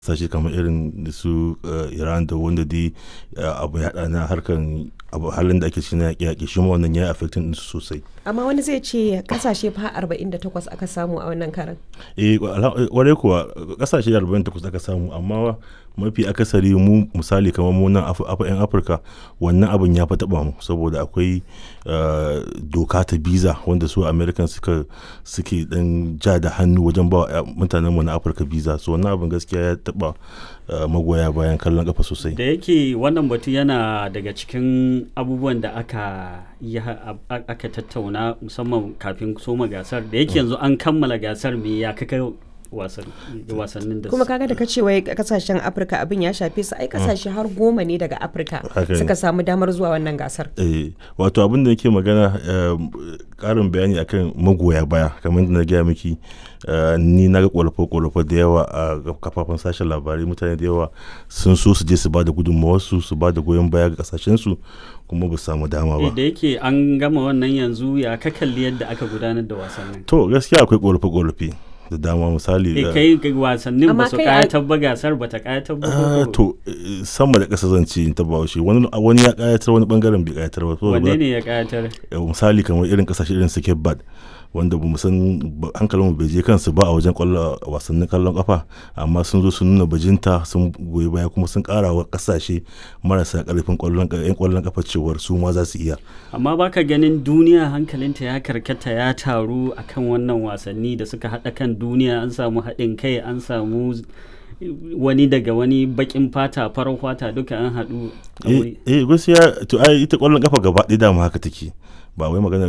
kasashe kamar irin su iran da wanda dai abu ya na harkan abu halin da ake cikin yaƙi yaƙi shi ma wannan ya affecting din su sosai amma wani zai ce kasashe fa 48 aka samu a wannan karan eh kwarai kuwa kasashe 48 aka samu amma mafi akasari mu misali kamar mu nan yan afirka wannan abin ya fi taba mu saboda akwai doka ta biza wanda su american suka suke dan ja da hannu wajen ba mutanen mu na afirka biza so wannan abin gaskiya ya taba magoya bayan kallon kafa sosai da yake wannan batu yana daga cikin abubuwan da aka yi aka tattauna musamman kafin soma gasar da yake yanzu an kammala gasar me ya kaka wasannin da kuma kaga da ka ce wai kasashen afirka abin ya shafe su ai kasashe har goma ne daga afirka suka samu damar zuwa wannan gasar eh wato abin da yake magana karin bayani akan magoya baya kamar da na gaya miki ni na ga kwalafa-kwalafa da yawa a kafafen sashen labarai mutane da yawa sun so su je su ba da gudunmawarsu su ba da goyon baya ga kasashensu kuma ba samu dama ba da yake an gama wannan yanzu ya ka kalli yadda aka gudanar da wasannin to gaskiya akwai kwalafa-kwalafe da dama misali da kai wasannin ba su kayatar ba gasar ba ta kayatar ba to sama da ƙasa zan ce ta bawashi wani wani ya kayatar wani bangaren bai kayatar ba wanne ne ya kayatar misali kamar irin kasashe irin su bad wanda ba san hankalin mu bai je kansu ba a wajen kwallo wasannin kallon kafa amma sun zo sun nuna bajinta sun goyi baya kuma sun kara wa kasashe marasa karfin kwallon yan kwallon kafa cewar su ma za su iya amma baka ganin duniya hankalinta ya karkata ya taru akan wannan wasanni da suka hada kan duniya an samu haɗin kai an samu wani daga wani bakin fata farar fata duka an haɗu eh gaskiya to ai ita kwallon kafa gaba ɗaya dama haka take ba wai magana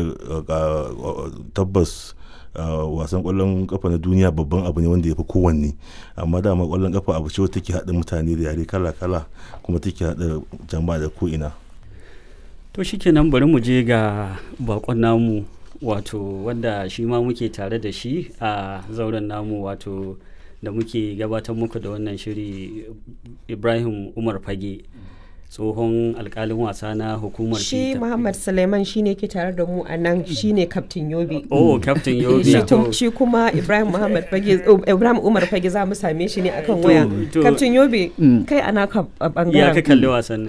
tabbas wasan kwallon kafa na duniya babban abu ne wanda ya fi kowanne amma dama kwallon kafa abu ce take haɗa mutane da yare kala-kala kuma take haɗa jama'a da ko'ina to shikenan bari mu je ga bakon namu wato wanda shi ma muke tare da shi a zauren namu wato da muke gabatar muku da wannan shiri ibrahim umar fage tsohon alkalin wasa na hukumar shi muhammad suleiman shi ne ke tare da mu a nan shi ne kaftin yobe oh kaftin yobe shi kuma ibrahim muhammad fage ibrahim umar fage za mu same shi ne akan waya kaftin yobe kai ana ka bangaren ya ka kalli wasan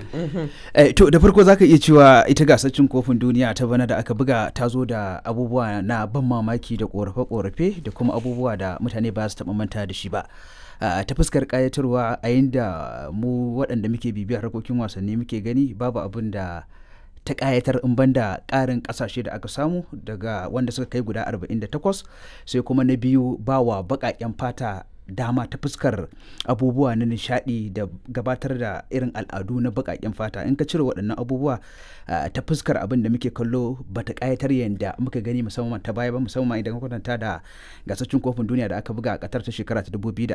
to da farko zaka iya cewa ita gasar cin kofin duniya ta bana da aka buga ta zo da abubuwa na ban mamaki da korafe-korafe da kuma abubuwa da mutane ba su taɓa manta da shi ba ta fuskar kayatarwa a yadda mu waɗanda muke bibiyar harkokin wasanni muke gani babu abin da ta kayatar in banda ƙarin ƙasashe da aka samu daga wanda suka kai guda 48 sai kuma na biyu bawa baƙaƙen fata dama ta fuskar abubuwa na nishadi da gabatar da irin al'adu na baƙaƙen fata in ka cire waɗannan abubuwa ta fuskar abin da muke kallo ba ta ƙayatar yadda muka gani musamman ta baya ba musamman idan kwatanta da gasashen kofin duniya da aka buga a ƙatar ta shekara ta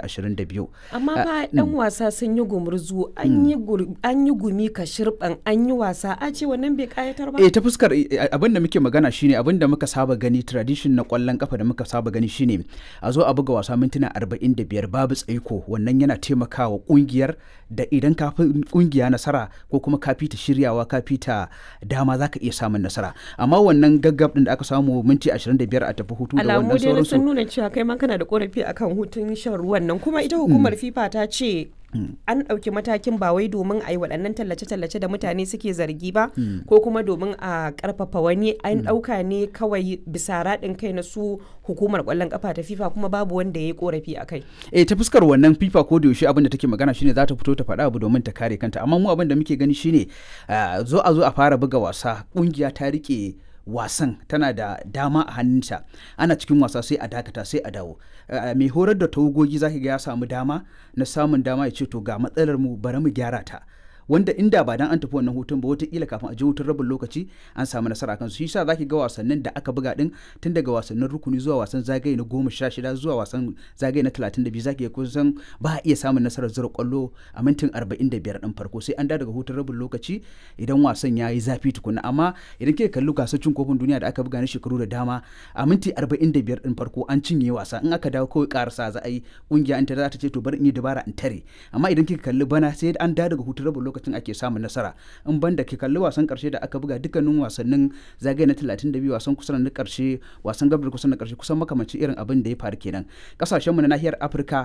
2022 amma fa ɗan wasa sun yi gumurzu an yi gumi ka shirɓan an yi wasa a ce wannan bai ƙayatar ba eh ta fuskar abin da muke magana shine abin da muka saba gani tradition na ƙwallon kafa da muka saba gani shine a zo a buga wasa mintuna 40 da biyar babu tsaiko wannan yana taimakawa kungiyar da idan ka fi kungiya nasara ko kuma ka fita shiryawa ka fita dama za ka iya samun nasara amma wannan gaggab din da aka samu minti 25 a tafi hutu da wannan sauransu alamu sun nuna cewa kai ma kana da korafi akan hutun shan ruwan nan kuma ita hukumar fifa ta ce an ɗauki matakin ba wai domin a yi waɗannan tallace-tallace da mutane suke zargi ba ko kuma domin a ƙarfafa wani an ɗauka ne kawai bisa raɗin kai na su hukumar ƙwallon ƙafa ta fifa kuma babu wanda ya yi ƙorafi a kai. eh ta fuskar wannan fifa ko da yaushe abin da take magana shine za ta fito ta faɗa abu domin ta kare kanta amma mu abin da muke gani shine zo a zo a fara buga wasa ƙungiya ta riƙe wasan tana da dama a hannunta ana cikin wasa sai a dakata sai a dawo mai horar da tawagogi zaki ga ya samu dama na samun dama ya ce to ga matsalar mu bari mu gyara ta wanda inda ba dan an tafi wannan hutun ba wataƙila kafin a je hutun rabin lokaci an samu nasara kansu shi yasa zaki ga wasannin da aka buga din tun daga wasannin rukuni zuwa wasan zagaye na goma sha shida zuwa wasan zagaye na talatin da biyu zaki ga kusan ba a iya samun nasarar zura kwallo a mintin arba'in da biyar din farko sai an da daga hutun rabin lokaci idan wasan ya yi zafi tukuna amma idan kika kalli gasar cin kofin duniya da aka buga na shekaru da dama a minti arba'in da biyar din farko an cinye wasa in aka dawo kawai karasa za a yi kungiya an ta za ta ce to bari in yi dabara in tare amma idan kika kalli bana sai an da daga hutun rabin lokacin ake samun nasara in banda ke kalli wasan karshe da aka buga dukkanin wasannin zagaye na 32 wasan kusan na karshe wasan gabar kusan na karshe kusan makamanci irin abin da ya faru kenan kasashen mu na nahiyar Afirka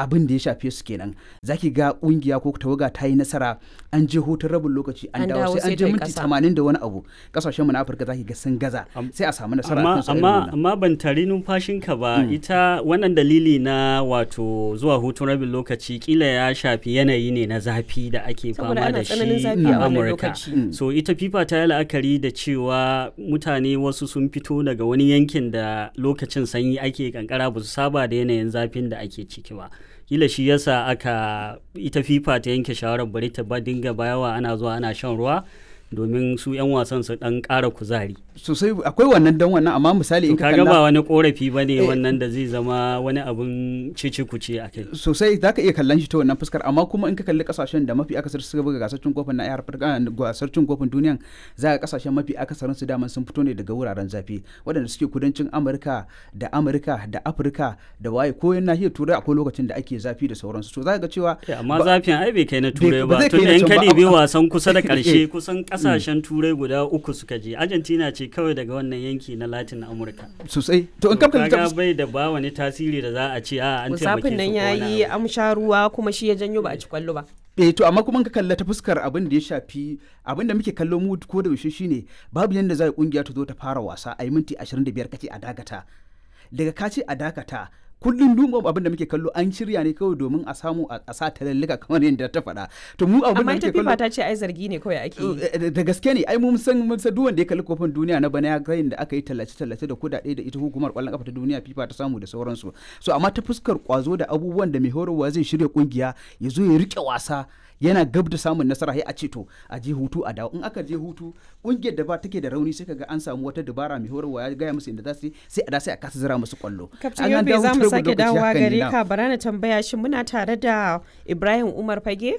abin da ya shafe su kenan zaki ga kungiya ko tawaga ta yi nasara an je hutun rabin lokaci an An dawo dawo sai sai an je ta yi minti ƙasa. 80 da wani abu kasashen mu na Afirka zaki ga sun gaza Am- sai a samu nasara amma akan su irin amma wannan. amma ban tari numfashinka ba ita wannan dalili na wato zuwa hutun rabin lokaci kila ya shafi yanayi ne na zafi da ake Saboda fama ana da tsananin shi zafi a a wannan Amurka lokaci. so ita fifa ta yi la'akari da cewa mutane wasu sun fito daga wani yankin da lokacin sanyi ake kankara ba su saba da yanayin zafin da ake ciki ba kila shi yasa aka ita fifa ta yanke shawarar bari ta ba dinga bayawa ana zuwa ana shan ruwa domin su 'yan wasan su dan ƙara kuzari sosai akwai wannan dan wannan amma misali in ka kaga ba kalla wani korafi ba ne Eh. wannan da zai zama wani abin cici kuce a kai sosai za ka iya kallon shi ta wannan fuskar amma kuma in ka kalli kasashen da mafi akasar suka buga gasar cin kofin na yar Afirka gasar cin kofin duniyan za ka kasashen mafi akasarin su daman sun fito ne daga wuraren zafi waɗanda suke kudancin Amurka da Amurka da Afirka da waye ko yan nahiyar Turai akwai lokacin da ake zafi da sauransu to za ka ga cewa Eh, amma ba- zafin ai bai kai na turai ba ba zai kai tun na da in can ka ba, ɗebi amma- wasan kusa da Eh. ƙarshe kusan ƙasashen turai guda uku suka je argentina ce kawai daga wannan yanki na latin amurka sosai to in ka kalli ta kaga bai da ba wani tasiri da za a ce a an taimake musafin nan su ko ya wani yi abu. amsha ruwa kuma shi ya janyo ba a ci kwallo ba eh to amma kuma in ka kalla ta fuskar abin da ya shafi abin da muke kallo mu ko da yaushe shine babu yanda za a kungiya ta zo ta fara wasa a yi minti 25 kace a dakata daga ka ce a dakata kullum duma abin da muke kallo an shirya ne kawai domin a samu a a sa talallika kamar yadda ta faɗa to mu abin da amma muke ita fifa kallo ta ce ai zargi ne kawai ake yi Eh, da gaske ne ai mun san mun san duk wanda ya kalli kofin duniya na bana ya ga da aka yi tallace tallace da kudade da ita hukumar kwallon kafa ta duniya FIFA ta samu da sauransu so amma ta fuskar kwazo da abubuwan da mai horarwa zai shirya kungiya ya zo ya rike wasa yana gab da samun nasara sai a ce to a je hutu a dawo in aka je hutu kungiyar da ba take da rauni sai kaga an samu wata dabara mai horarwa ya gaya musu inda za su yi sai a da sai a kasa zira musu kwallo kaftin An an yobe dawo za mu hutun sake lokaci dawowa hakan ne gare na. ka bara na tambaya shi muna tare da ibrahim umar fage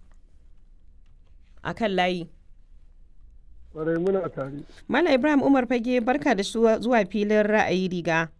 a kan layi Kwarai muna tare. Mala Ibrahim Umar Fage barka da zuwa zuwa filin ra'ayi riga.